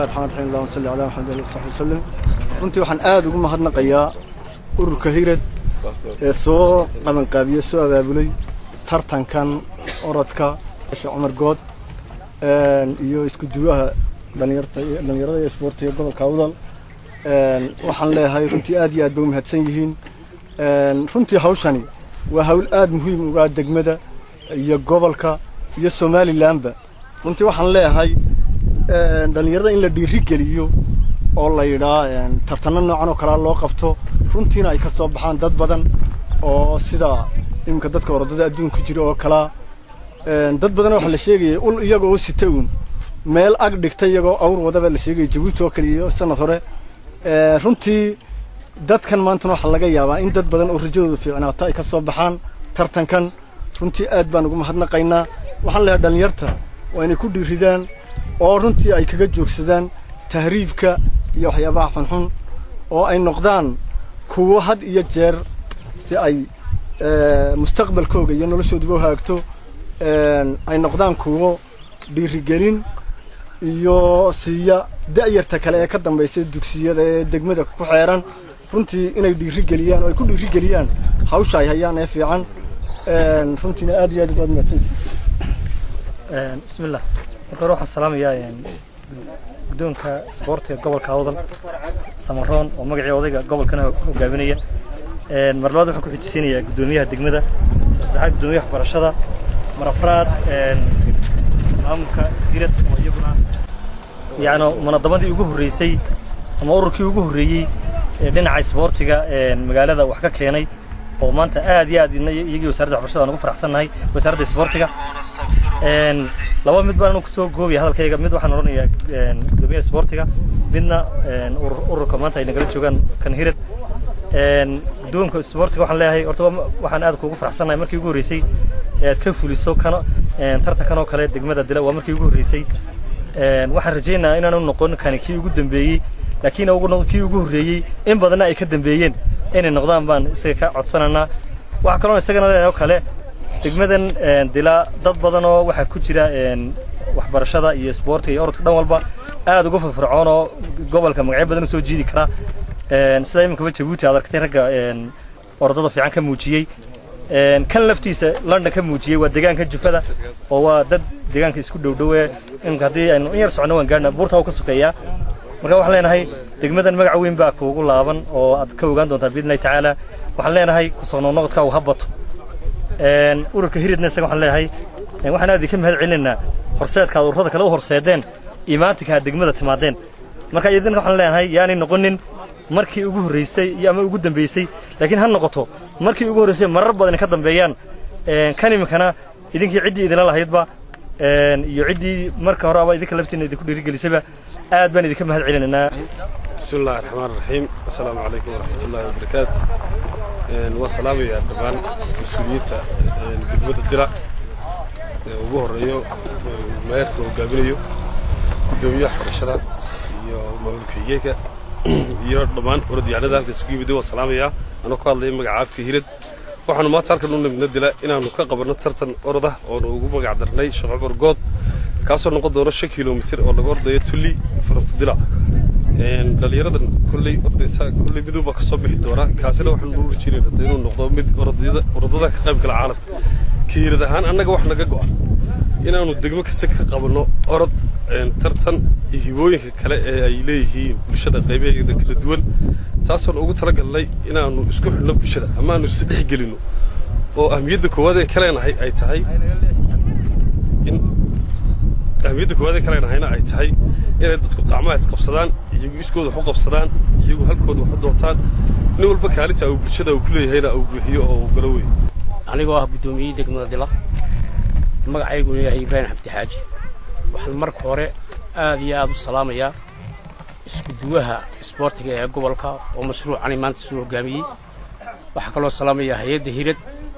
bismillahi raxmaan raxiim allahuma salli calaa maxamed ali saxbi wasalim runtii waxaan aada ugu mahadnaqayaa ururka hirad ee soo qabanqaabiye soo abaabulay tartankan orodka cumar good iyo isku duwaha dhalinyarta dhalinyarada iyo isboortiga gobolka awdal waxaan leeyahay runtii aad iyo aad bay u mahadsan yihiin runtii hawshani waa hawl aad muhiim uga degmada iyo gobolka iyo somalilanba runtii waxaan leeyahay dhalinyarada in la dhiiri geliyo oo la yidhaa tartano noocan oo kalea loo qabto runtiina ay ka soo baxaan dad badan oo sida iminka dadka orodada adduunka jira oo kalaa dad badan waxaa la sheegaya ul iyagoo u sita uun meel ag dhigta iyagoo awr wadaba la sheegaya jabuuti oo kaliya sanad hore runtii dadkan maantana waxaa laga yaabaa in dad badan oo rajadooda fiicnaata ay ka soo baxaan tartankan runtii aad baan ugu mahadnaqaynaa waxaan leeyahay dhalinyarta waa inay ku dhiiridaan oo runtii ay kaga joogsadaan tahriibka iyo waxyaabaha xunxun oo ay noqdaan kuwo had iyo jeer si ay mustaqbalkooga iyo noloshooduba haagto ay noqdaan kuwo dhiirigelin iyo siiya da'yarta kale ee ka dambaysa dugsiyada ee degmada ku xeeran runtii inay dhiirigeliyaan oo ay ku dhiirigeliyaan hawsha ay hayaan ee fiican runtiina aad iyo aad baad mahadsan bismillah marka hore waxaan salaamayaa guddoonka isboortiga gobolka awdal samaroon oo magacii odayga gobolkana hogaaminaya mar labaad waxaan ku xijisiinayaa guddoomiyaha degmada mar saddexaad guddoomiyaha waxbarashada mar afraad maamulka hirad oo iyaguna yacni munadamadii ugu horreysay ama ururkii ugu horreeyey ee dhinaca isboortiga magaalada wax ka keenay oo maanta aad iyo aad iyagii wasaaradda waxbarashada aan ugu faraxsannahay wasaaradda isboortiga laba mid baan anu kusoo goobaya hadalkayga mid waxaan odhanayaa guddoomiyaha isboortiga midna ururka maanta ay nagala joogaan kan hirad guddoonka isboortiga waxaan leeyahay horta waxaan aad kuugu faraxsannahay markii ugu horreysay aad ka fuliso kan tartankan oo kale degmada dila waa markii ugu horreysay waxaan rajaynayaa inaanu noqon kani kii ugu dambeeyey laakiin kii ugu horreeyey in badanna ay ka dambeeyeen inay noqdaan baan isaga ka codsanaynaa waxaa kaloon isagana leenahay oo kale degmadan dila dad badan oo waxaa ku jira waxbarashada iyo isboortiga iyo orodka dhan walba aad uga firfircoon oo gobolka magacyo badan u soo jiidi kara sida iminkaba jabuuti aad arkatay ragga orodada fiican ka muujiyey kan laftiisa london ka muujiyey waa deegaanka jufada oo waa dad deegaanka isku dhowdhowe iminka haddii aynu in yar socono waan gaarna buurta u ka sokeeyaa marka waxaan leenahay degmadan magac weyn baa kuugu laaban oo aad ka ogaan doontaa biidnillahi tacaala waxaan leenahay kusoo noqnoqodka uu ha bato ururka hiridna isaga waxaan leeyahay waxaan aad idinka mahad celinaynaa horseedka aad ururada kale u horseedeen imaatinka aad degmada timaadeen marka idinka waxaan leenahay yaanay noqonin markii ugu horreysay iyo ama ugu dambeysay laakiin ha noqoto markii ugu horreysay marar badan ka dambeeyaan kan iminkana idinkii ciddii idinla lahaydba iyo ciddii marka hore aba idinka laftiina idinku dhiirigelisayba aad baan idinka mahad celinaynaa بسم الله الرحمن الرحيم السلام عليكم ورحمة الله وبركاته والسلام يا دبان مسؤوليتا دegmada dila ugu horeeyo maayarka hogaaminayo gudoomiyaha waxbarashada iyo maamulkaygeeka iyo dhammaan orodyahanada halka isugu yimid waa salaamayaa anoo ku hadlaya magaca afka hirad waxaanu maanta halkan u nimidna dila inaanu ka qabanno tartan oroda oonu ugu magac darnay sheekh cumar good kaasoo noqon doono shan kilomitir oo laga ordayo tulli farabto dila dhalinyaradan kolley ordaysa kolley midun baa kasoo bixi doona kaasina waxaan u rajeynayna inuu noqdo mid orodada ka qayb gala caalamka kiirad ahaan annaga wax naga go'a inaanu degmo kasta ka qabanno orod tartan iyo hibooyinka kale ee ay leeyihiin bulshada qaybaheeda kala duwan taasoon ugu talagalnay inaanu isku xidhno bulshada ama aanu isdhex gelinno oo ahmiyadda koowaad ee kaleenahay ay tahay in ahmiyadda koowaad ee kaleenahayna ay tahay inay dadku qacmaha isqabsadaan iyagu iskooda wax u qabsadaan iyagu halkooda wax u doontaan nin walba kaalinta uu bulshada uu ku leeyahayna uu buuxiyo oo uu galo wey anigoo ah guddoomiyey degmada dila magacayguna yahay ibraahim xabdi xaaji waxaan marka hore aad iyo aad u salaamayaa isku duwaha isboortiga ee gobolka oo mashruucani maanta soo hoggaamiyey waxaa kaloo salaamayaa hay-adda hirad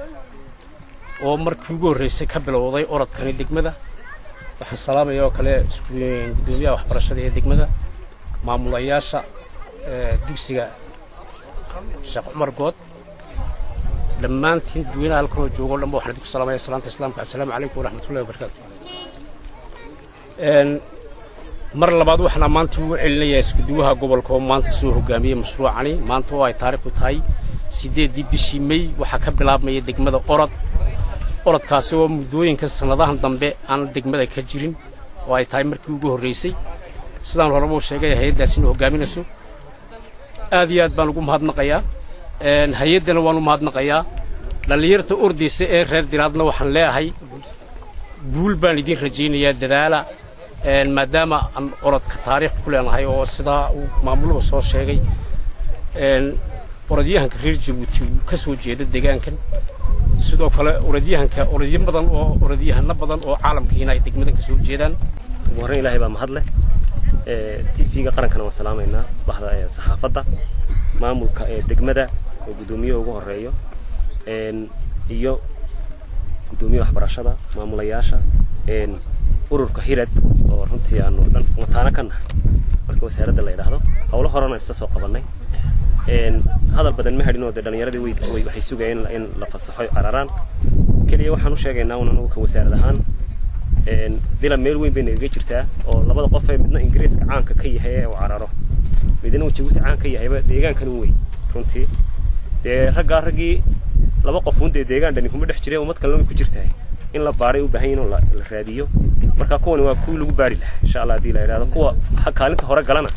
oo markii ugu horraysay ka bilowday orodkani degmada waxaan salaamaya oo kale guddoomiyaha waxbarashada ee degmada maamulayaasha dugsiga sheekh cumar good dhammaantiin dadweynaha halkanoo joogo dhanba waxaan idinku salaamaya salaanta islaamka assalaamu calaykum waraxmatullahi wabarakaatu mar labaad waxaan maanta ugu celinayaa iskuduwaha gobolka oo maanta soo hogaamiyey mashruucani maanta oo ay taariikhdu tahay siddeeddii bishii mey waxaa ka bilaabmaya degmada orod orodkaasi oo muddooyinka sannadahan dambe aan degmada ka jirin oo ay tahay markii ugu horraysay sidaan horeba u sheegay hay-addaasina hogaaminayso aad iyo aad baan ugu mahadnaqayaa hay-addana waan u mahadnaqayaa dhallinyarta ordaysa ee reer diraadna waxaan leeyahay guul baan idiin rajaynayaa dadaala maadaama aan orodka taariikh ku leenahay oo sidaa uu maamuluhu soo sheegay orodyahanka reer jabuuti uu ka soo jeeda deegaankan sidoo kale orodyahanka orodyo badan oo orodyahano badan oo caalamkiina ay degmadan ka soo jeedaan ugu horreyn ilaahay baa mahad leh tv-ga qarankana waan salaamaynaa bahda saxaafadda maamulka ee degmada oo guddoomiyaha ugu horeeyo iyo guddoomiyaha waxbarashada maamulayaasha ururka hirad oo runtii aanu dhan mataano ka nahay marka wasaaradda la yidhaahdo howlo horena isa soo qabannay hadal badan ma hadhin oo dee dhallinyaradii way waxay sugayeen in la fasaxo cararaan keliya waxaan u sheegaynaa un anugu ka wasaarad ahaan dila meel weyn bay nagaga jirtaa oo labada qof ee midna ingiriiska caanka ka yahay ee uu cararo midna uu jabuuti caan ka yahayba deegaankan u weyn runtii dee raggaa raggii laba qof un dee deegaan dhani kuma dhex jireen ummad kalena way ku jirtaa in la baaray u baahan yahin oo la raadiyo marka kuwani waa kuwii lagu baari lahaa insha allah haddii la yidhahdo kuwa kaalinta hore galana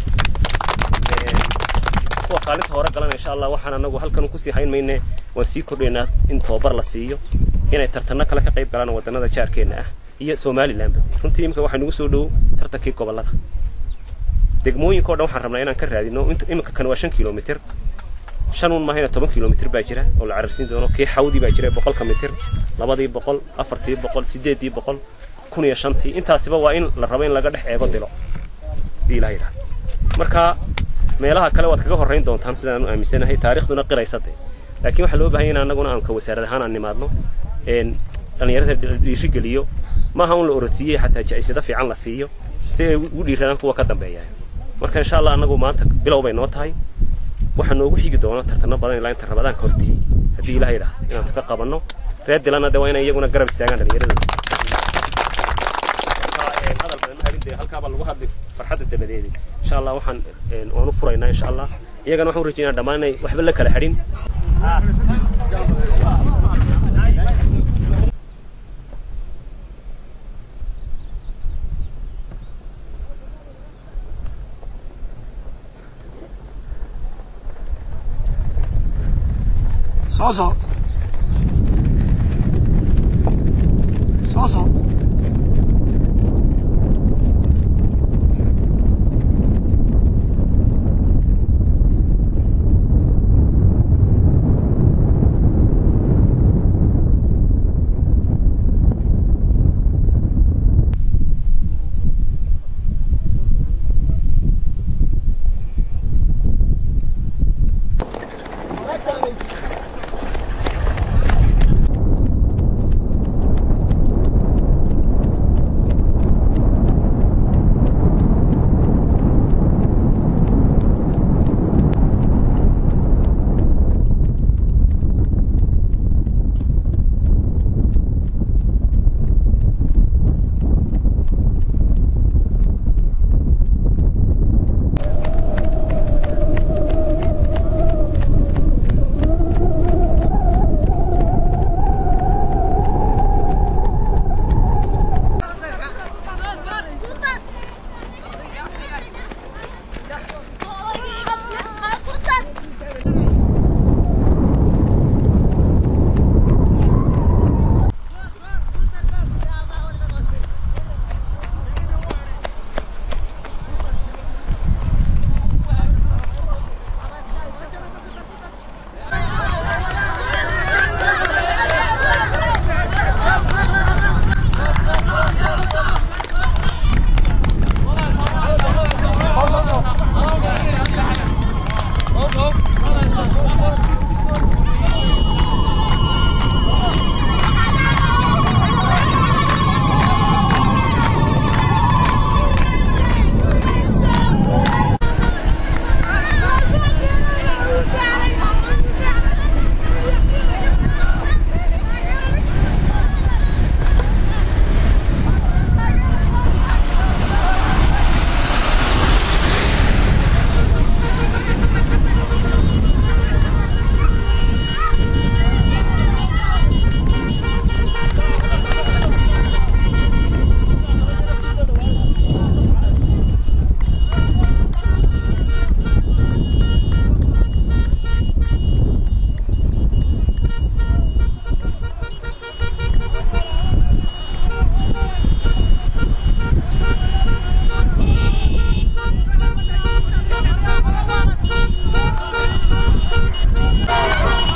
kuwa kaalinta hore galana insha allah waxaan anagu halkan kusii hayn mayne waan sii kordhaynaa in tababar la siiyo inay tartanno kale ka qayb galaan wadannada jaarkeenna ah iyo somalilandba runtii imika waxaa nagu soo dhow tartankii gobollada degmooyinka o dhan waxaan rabnaa inaan ka raadino iminka kan waa shan kilomitir shan un maahayna toban kilomitir baa jira oo la cararsiin doono kii xawdii baa jira boqolka mitir labadii boqol afartii boqol sideeddii boqol kun iyo shantii intaasiba waa in la rabo in laga dhex eego dilo hadii ilaha yidhaha marka meelaha kale waad kaga horrayn doontaan sidaan u aaminsanahay taarikhduna qiraysa dee laakiin waxaa loo bahan ya in annaguna aan ka wasaarad ahaan aan nimaadno dhallinyarada dhiiri geliyo maaha un la orodsiiyey xataa jacisado fiican la siiyo si ay ugu dhiiradaan kuwa ka dambeeya marka insha allah annagu maanta bilow bay noo tahay waxaa noogu xigi doona tartanno badan ilaa inta rabadaanka hortii haddii ilaha yidhaah inaan ka qabanno reer dilana de waa inay iyaguna garab istaagaan dhallinyaradooda hadal badan ma harin dee halkaabaa lagu hadlay farxadda dabadeedi insha allah waxaan waanu furaynaa insha allah iyagana waxaan u rajaynaa dhammaan inay waxba la kala xidhin Só, só. Só, só.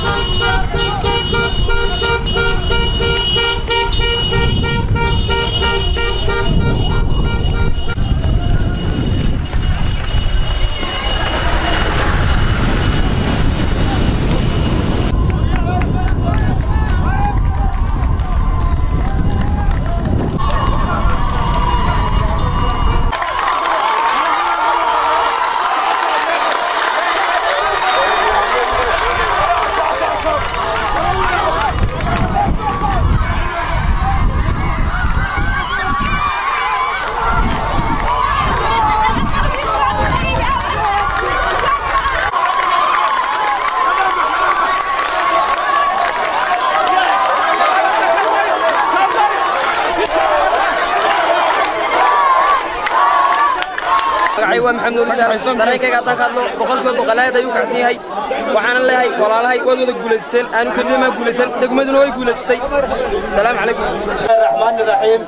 magacay waa maxamed nuur isaaq dareenkayga haddaan ka hadlo boqolkiiba boqolaayad ayuu kacsan yahay waxaanan leeyahay walaalahay waad wada guulaysteen aanu keliyamaa guulaysan degmaduna way guulaysatay asalaamu calaykum raxmaani raxiim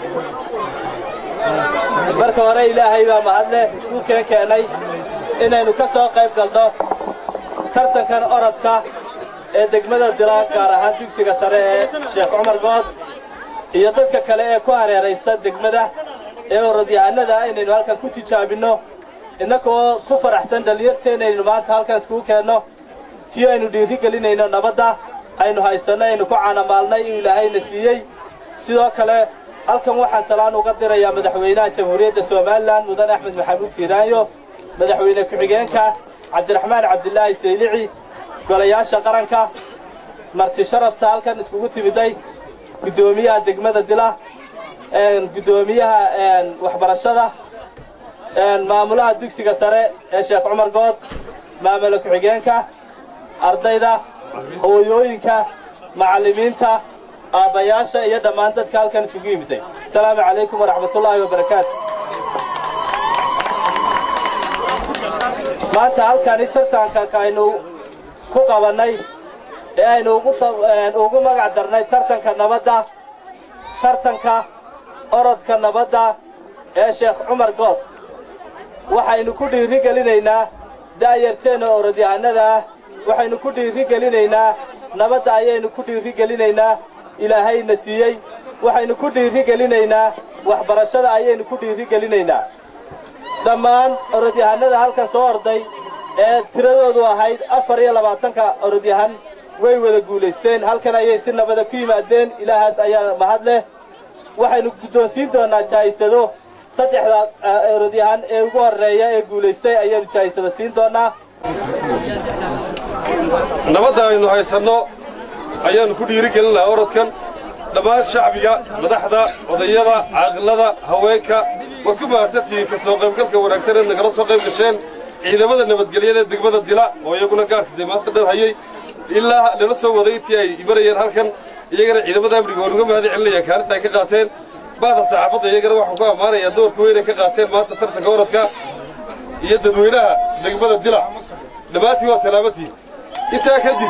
marka hore ilaahay baa mahadle isku keen keenay inaynu ka soo qayb galno tartankan orodka ee degmada dila gaar ahaan dugsiga sare ee sheekh cumar good iyo dadka kale ee ku hareeraysta degmada ee orodyahanada inaynu halkan ku tijaabinno innagoo ku faraxsan dhallinyarteenaynu maanta halkan iskugu keenno si aynu dhiiri gelinayno nabadda aynu haysanno aynu ku caanamaalnay inuu ilaahayna siiyey sidoo kale halkan waxaan salaan uga dirayaa madaxweynaha jamhuuriyadda somalilan mudan axmed maxamuud siiraanyo madaxweyne ku-xigeenka cabdiraxmaan cabdilaahi saylici golayaasha qaranka marti sharafta halkan iskugu timiday guddoomiyaha degmada dila guddoomiyaha waxbarashada maamulaha dugsiga sare ee sheekh cumar good maamula ku-xigeenka ardayda hooyooyinka macallimiinta aabbayaasha iyo dhammaan dadka halkan iskugu yimiday asalaamu calaykum waraxmatullaahi wabarakaatu maanta halkani tartanka aynu ku qabannay ee aynu ugu magac darnay tartanka nabadda tartanka orodka nabadda ee sheekh cumar good waxaynu ku dhiiri gelinaynaa daayarteenna orodyahanada ah waxaynu ku dhiiri gelinaynaa nabadda ayaynu ku dhiiri gelinaynaa ilaahayna siiyey waxaynu ku dhiiri gelinaynaa waxbarashada ayaynu ku dhiiri gelinaynaa dhammaan orodyahanada halkan soo orday ee tiradoodu ahayd afar iyo labaatanka orodyahan way wada guulaysteen halkan ayay si nabada ku yimaadeen ilaahaas ayaa mahad leh waxaynu guddoonsiin doonaa jaa'isado saddexda orodyahan ee ugu horreeya ee guulaystay ayaynu jaa'isada siin doonaa nabadda aynu haysanno ayaannu ku dhiiri gelin lahaa orodkan dhammaan shacbiga madaxda odayada caaqilada haweenka waad ku mahadsantihiin ka soo qaybgalka wanaagsan eed nagala soo qayb gasheen ciidamada nabadgelyada ee degmada dila oo iyaguna gaarka dee maanta dhan hayay ilaa lala soo waday intii ay imanayeen halkan iyagana ciidamada amniga waan uga mahad celinaya kaalinta ay ka qaateen bahda saxaafadda iyagana waxaan ku ammaanayaa doorka weyn ay ka qaateen maanta tartanka orodka iyo dadweynaha degmada dila dhammaantiin waa salaamantiin intaa kadib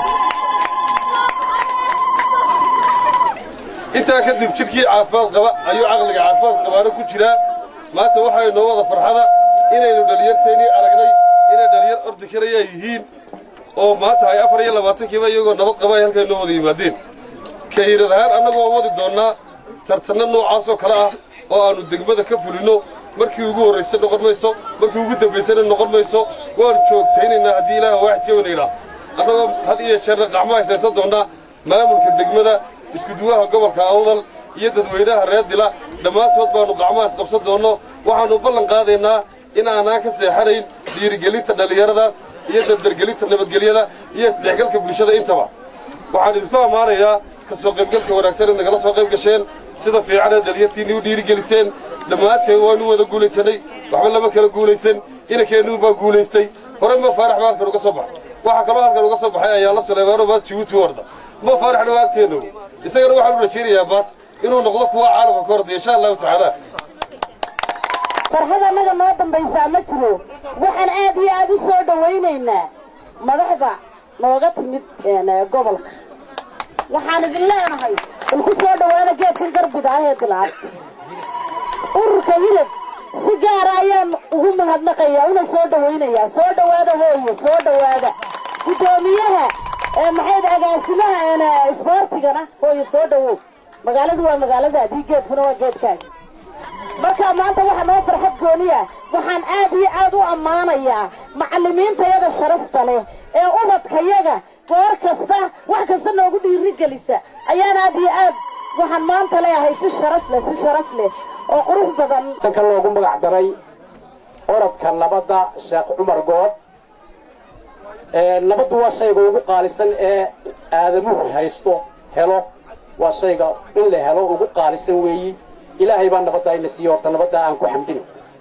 intaa kadib jidhkii caafimaad qaba ayuu caqliga caafimaad qabaano ku jiraa maanta waxay noo wada farxada inaynu dhalinyarteennii aragnay inay dhalinyar ordi karaya yihiin oo maanta ay afar iyo labaatankiiba iyagoo nabad qaba ay halkan noo wada yimaadeen kahiirad ahaan annagu waan wadi doonnaa tartanno noocaasoo kale ah oo aannu degmada ka fulinno markii ugu horraysa noqon mayso markii ugu dambaysana noqon mayso waanu joogtaynaynaa haddii ilaaha waaxidka wana idhaa annagoo had iyo jeerna qacmo haysaysan doonnaa maamulka degmada iskuduwaha gobolka awdal iyo dadweynaha reer dila dhammaantood baannu qacmahaas qabsan doonno waxaannu ballan qaadaynaa in aanaan ka seexanayn dhiirigelinta dhallinyaradaas iyo dardargelinta nabadgelyada iyo isdhexgalka bulshada intaba waxaan idinku ammaanayaa ka soo qaybgalka wanaagsan ee nagala soo qayb gasheen sida fiicanee dhalinyartiinnii u dhiirigeliseen dhammaanteen waanu wada guulaysanay waxba lama kala guulaysan inankeennuun baa guulaystay horey ma faarax baa halkan uga soo baxay waxaa kaloo halkan uga soo baxay ayaala suleymaano maanta jibuuti u orda ma faaraxna waa agteennu isagana waxaan u rajaynayaa maanta inuu noqdo kuwa caalamka ka orda insha allahu tacaala farxad annaga noo dambaysaa ma jiro waxaan aad iyo aad u soo dhowaynaynaa madaxda nooga timid gobolka waxaan idin leenahay ilku soo dhowaada geedkan garbida ah ee dilaad ururka hilib si gaara ayaan ugu mahadnaqayaa una soo dhowaynayaa soo dhowaada hooyo soo dhowaada guddoomiyaha ee maxayd agaasimaha isboortigana hooyo soo dhawow magaaladu waa magaaladaadii geedkuna waa geedkaaga marka maanta waxaa noo farxad gooniya waxaan aad iyo aad u ammaanayaa macallimiintayada sharafta leh ee ubadkayaga goor kasta wax kasta noogu dhiirigelisa ayaan aad iyo aad waxaan maanta leeyahay si sharaf leh si sharaf leh oo qurux badan danka loogu magac daray orodka nabadda sheekh cumar good nabaddu waa shayga ugu qaalisan ee aadamuhu haysto helo waa shayga in la helo ugu qaalisan weeyi ilaahay baa nabadda ina siiye horta nabadda aan ku xamdin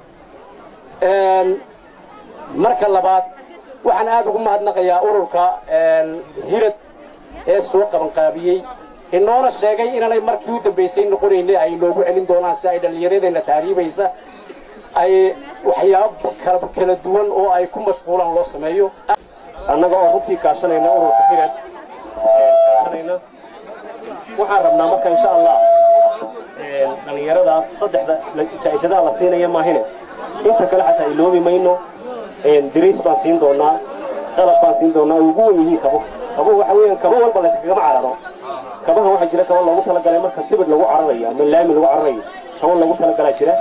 marka labaad waxaan aad ugu mahadnaqayaa ururka hirad ee soo qabanqaabiyey inoona sheegay inaanay markii u dambaysay noqonayna ay noogu celin doonaan si ay dhallinyaradeenna taariibaysa ay waxyaabo kala duwan oo ay ku mashquulaan loo sameeyo annaga oo runtii kaashanayna ururka hirad kaashanayna waxaan rabnaa marka insha allah dhallinyaradaas saddexda jaa'isadaha la siinaya maahine inta kale xataa iloobi mayno dariis baan siin doonaa qalab baan siin doonaa ay ugu wen yihiin kabo kabuhu waxa weeyaan kabo walba layskagama cararo kabaha waxaa jira kabo loogu talagalay marka sibir lagu cararayo ama laami lagu cararayo kabo loogu talagalaa jira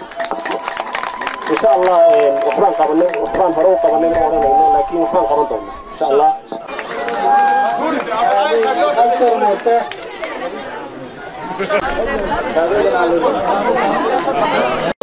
insha allah waxbaan qabanay waxbaan hore u qabanay ma odhanayno laakiin waxbaan qaban doonaa insha allah Thank you.